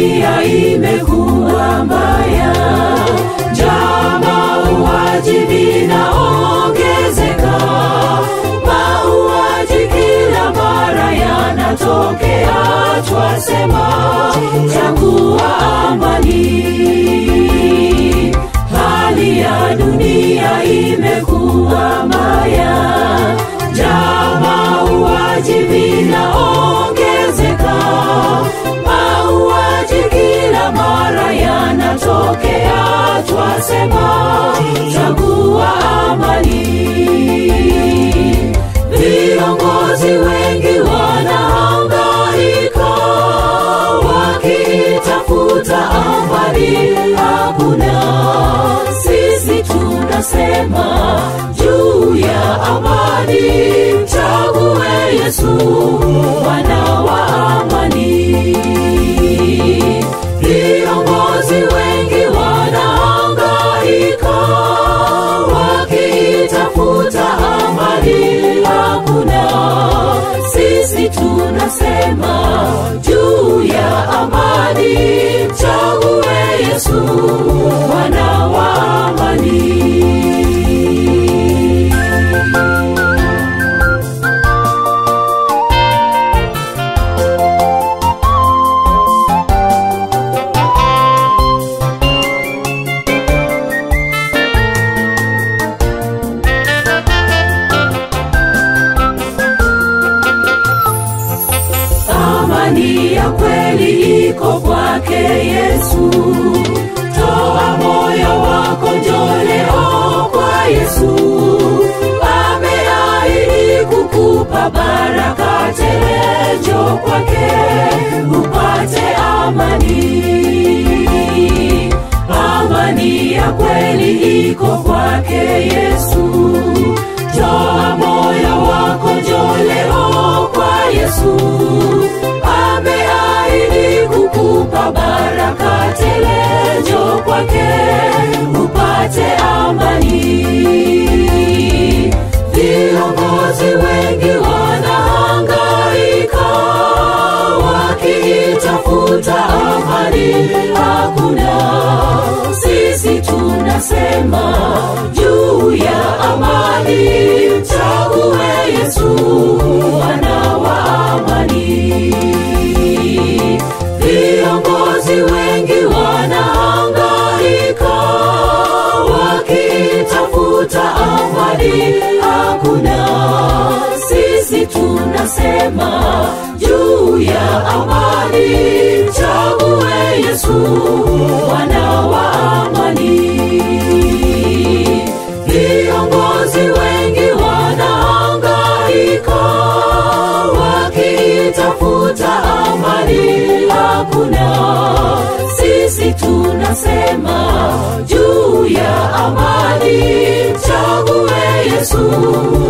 dunia imekuwa mbaya, njaa, mauaji vinaongezeka, mauaji kila mara yanatokea, twasema chagua amani. Hali ya dunia imekuwa mbaya, njaa, mauaji vinaongezeka, mauaji kila mara yanatokea, twasema chagua amani. Viongozi wengi wanahangaika wakitafuta amani, hakuna. Sisi tunasema juu ya amani, chague Yesu, Bwana wa amani. Viongozi wengi wanahangaika wakitafuta amani, hakuna. Sisi tunasema juu ya amani, chague Yesu, Bwana wa amani. amani ya kweli iko kwake Yesu. Toa moyo wako, njoo leo kwa Yesu. Ameahidi kukupa baraka tele, njoo kwake upate amani. Amani ya kweli iko kwake Yesu. Toa moyo wako, njoo leo kwa Yesu. Ameahidi kukupa baraka tele, njoo kwake upate amani. Viongozi wengi wanahangaika wakitafuta amani, hakuna. Sisi tunasema juu ya amani, chague Yesu, Bwana wa amani. Viongozi wengi wanahangaika wakitafuta amani, hakuna. Sisi tunasema juu ya amani, chague Yesu, Bwana wa amani. Viongozi wengi wanahangaika wakitafuta amani, hakuna. Sisi tunasema juu ya amani, chague Yesu,